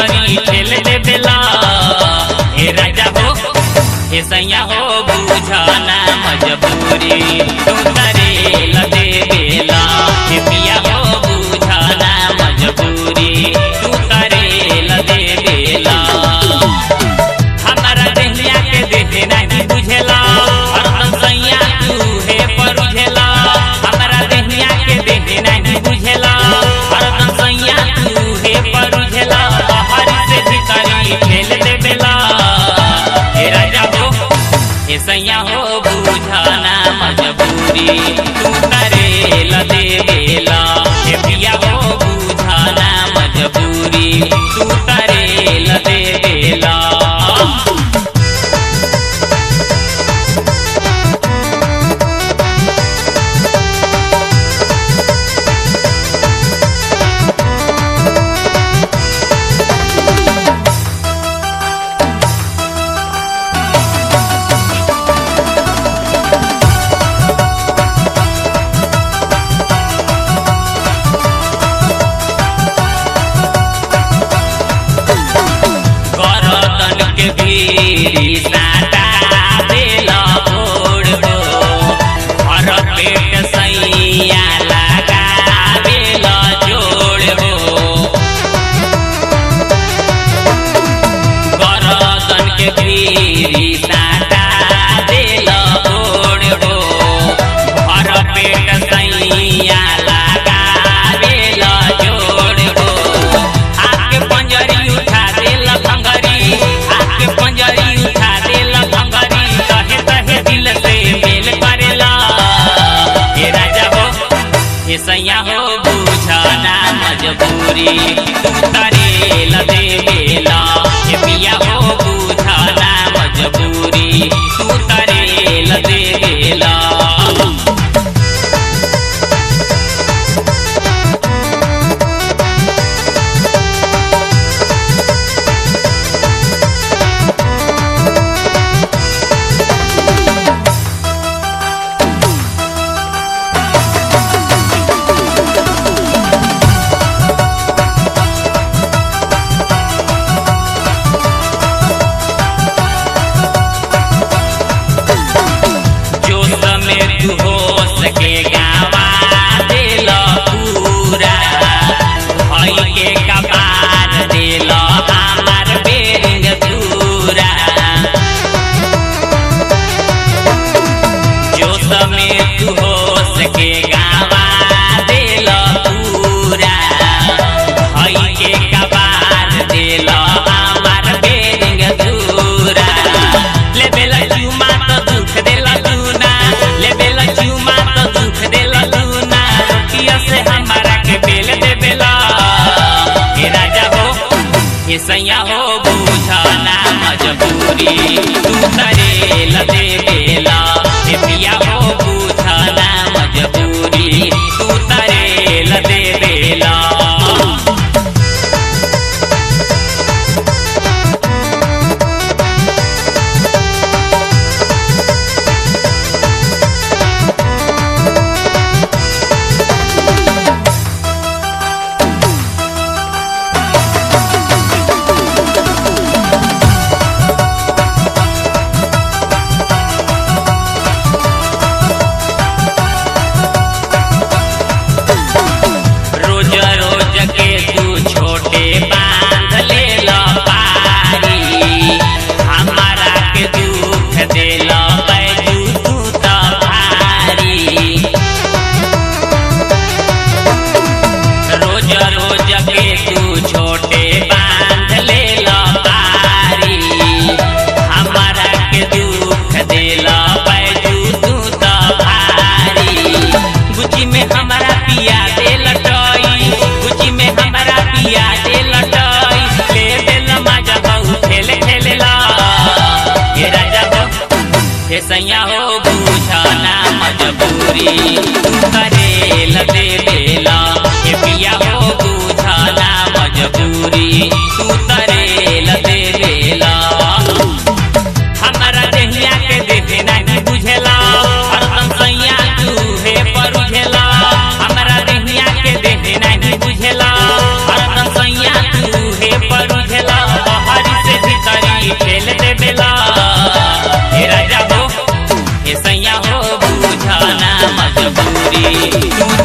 ढकनी ठेल दे बेला हे राजा हो हे सैया हो बुझाना मजबूरी तू तरे लदे बेला हे पिया हो बुझाना मजबूरी तू तरे लदे बेला हमारा देहिया के देहे नहीं बुझेला हरदम सैया तू हे परुझेला हमारा देहिया के देहे नहीं बुझेला हरदम सैया तू हे परुझेला बाहर से भितरी खेल दे बेला हे राजा हो हे सैया हो बुझाना मजबूरी तू तरे लदे बेला हे पिया हो बुझाना मजबूरी तू तरे लदे बेला गरदन के भीरी साटा देला ओढ़ हो हर पेट सैया लगा देला जोड़ हो गरदन के भीरी साटा देला ओढ़ हो हर पेट सैया लगा देला जोड़ हो आके पंजरी उठा देला भंगरी आके पंजरी उठा देला भंगरी कहे कहे दिल से मेल करेला हे राजा हो हे सैया हो बुझाना मजबूरी तू तरे लदे बेला हे पिया हो बुझाना मजबूरी तू तरे लदे बेला जो समय तू हो सके गावा दिल पूरा भई के कपार दिल हमार बेरिंग दूरा जो समय तू हो सके गावा दिल पूरा भई के कपार दिल हमार बेरिंग दूरा ले बेला चुमा तो दुख देला लूना ले बेला चुमा तो दुख देला लूना रोटिया से हमारा के बेल दे बेला हे राजा हो हे सैया हो बुझाना मजबूरी तू तरे लदे बेला हे पिया हो बुझाना मजबूरी तू तरे लदे बेला तू